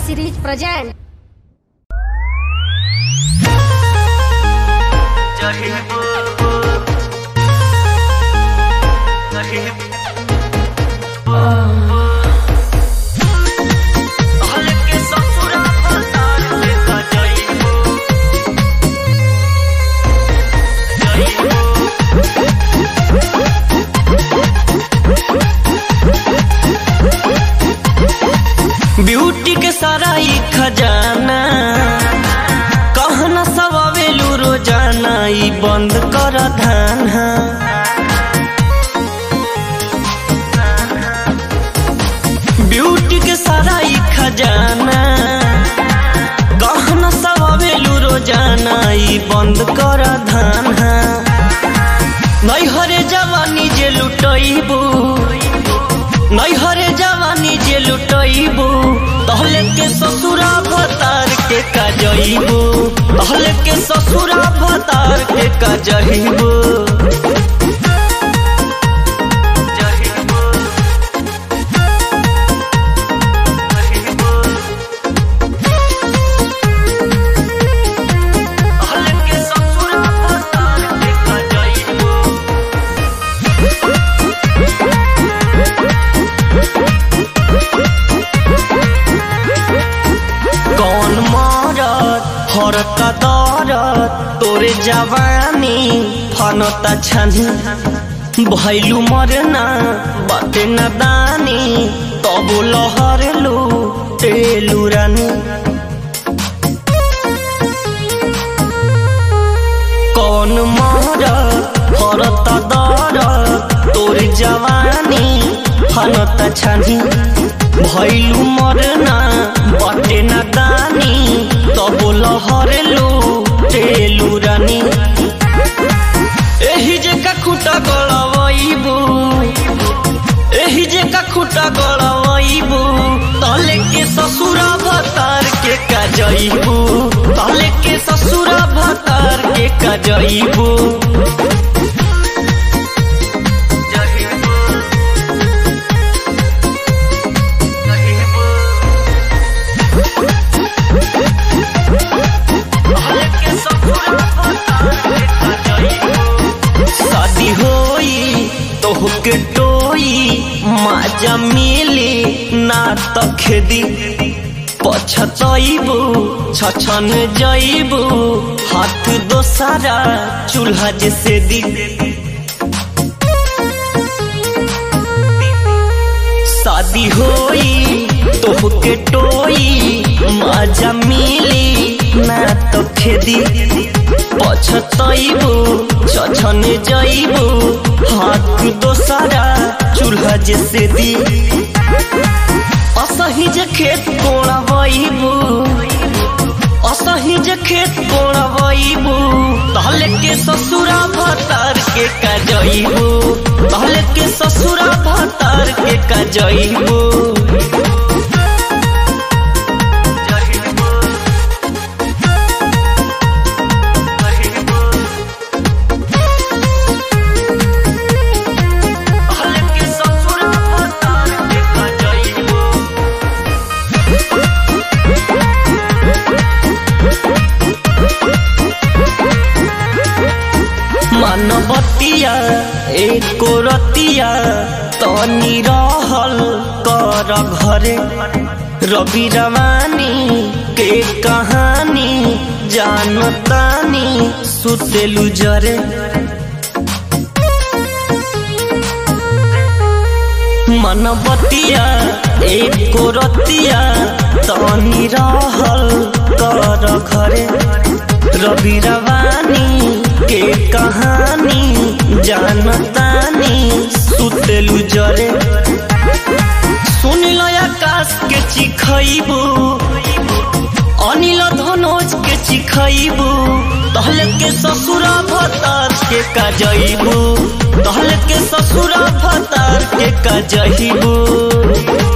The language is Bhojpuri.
series present. ब्यूटी के सारा ई खजाना कहना सब आवेलू रोजाना ई बंद कर धाना ब्यूटी के सारा ई खजाना कहना सब आवेलू रोजाना ई बंद कर धाना नैहरे जवानी जे लुटैबू नैहरे जवानी जे लुटैबू तहले के ससुरा भतार के कजैबू तहले के ससुरा भतार के कजैबू कौन मारत हरता दरत तोरे जवानी फनता छनी भैलू मरना बाटे न दानी तब लहरलू तेलू रानी कौन मारत हरता दरत तोरे जवानी फनता छनी भैलू मरना बटे न दानी तब लहरलू तेलू रानी एही जे का खुटा गड़बैबू एही जे का खुटा गड़बैबू तले के ससुरा भतार के कजैबू तले के ससुरा भतार के कजैबू शादी होई तोहके टोई माजा मिली ना त खेदी पछतैबू छछन जैबू हाथ दोसारा चूल्हा जैसे दी शादी होई तोहके टोई माजा मिली ना तो खेदी पछतैबू छछन जैबू हाथ दोसारा चूल्हा जैसे दी असही जे खेत कोड़बैबू असही जे खेत कोड़बैबू तहले के ससुरा भतार के कजैबू तहले के ससुरा भतार के कजैबू मानवतिया एको रतिया तनी रहल कर घरे रवि रवानी के कहानी जानतानी सुतेलु जरे मनबतिया एको रतिया तनी रहल कर घरे रवि रवानी के कहानी जानतानी सुतेलु जरे सुनिल आकाश के चिखैबू अनिल धनोज के चिखैबू तहल के ससुरा भतार के कजैबू तहल के ससुरा भतार के कजैबू